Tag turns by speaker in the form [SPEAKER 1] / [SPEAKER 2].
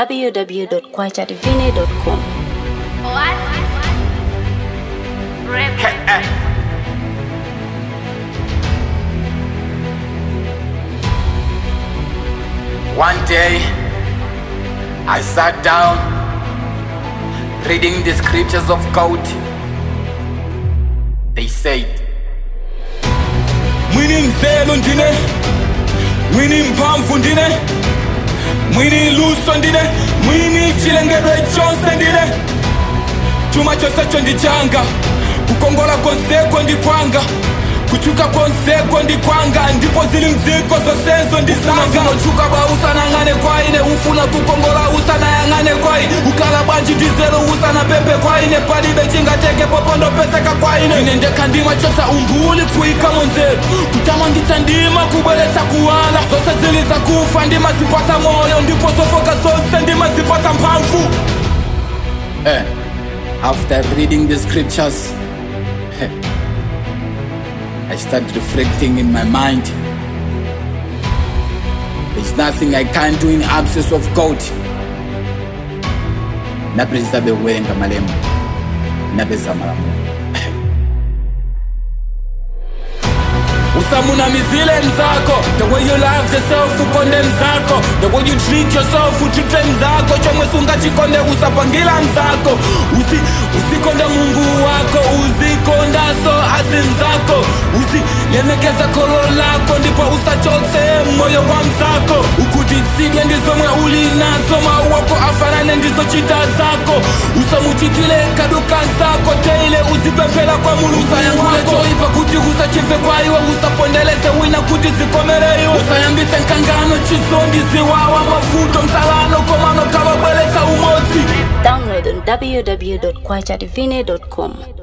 [SPEAKER 1] www.kwachadivine.com.
[SPEAKER 2] One day, I sat down reading the scriptures of God. They said,
[SPEAKER 3] mwini mzelo ndine mwini mphamvu ndine mwini luso ndine mwini chilengedwe chonse ndine chuma chonsecho ndi changa kukongola konseko ndi kwanga kuchuka konseko ndi kwanga ndipo zili mdziko zonsezo ndi zanga uchuka bwa usanang'ane kwa ine ufuna kukongola usanayang'ane kwa ine ukala bwanji ndizelo usanapepe kwa ine palibe chingateke popondopeseka kwa ine ine ndekha ndima chosa umbuli kuyikamo nzeru kutamanditsa ndima kubweretsa kuwala zonse zili zakufa ndima zipatsa moyo ndipo zofoka zonse ndima zipatsa mphamvu
[SPEAKER 2] eh, after reading the scriptures, I started reflecting in my mind. There's nothing I can do in absence of God. Napeza bewerenga malemu. Napeza malamu.
[SPEAKER 3] usamunamizile mzako the way you love yourself ukonde mzako the way you treat yourself utrite mzako chomwe sungachikonde usapangila mzako Usi, usikonde mungu wako uzikondaso asi mzako uzilemekeza kolo lako ndipo usachotse moyo wa mzako ukutitsidwe ndizomwe uli nazo mauwako afanane ndizo chita zako usamuchitile kaduka zako teile uzipemphera kwa mulungu usayangule choipa kuti usachimve kwa iwe usapondeleze wina kuti zikomere iwe usayambitse nkangano chizondi ziwawa mavuto msalano komano kawabweletsa umodzi
[SPEAKER 1] Download on www.kwachadivine.com.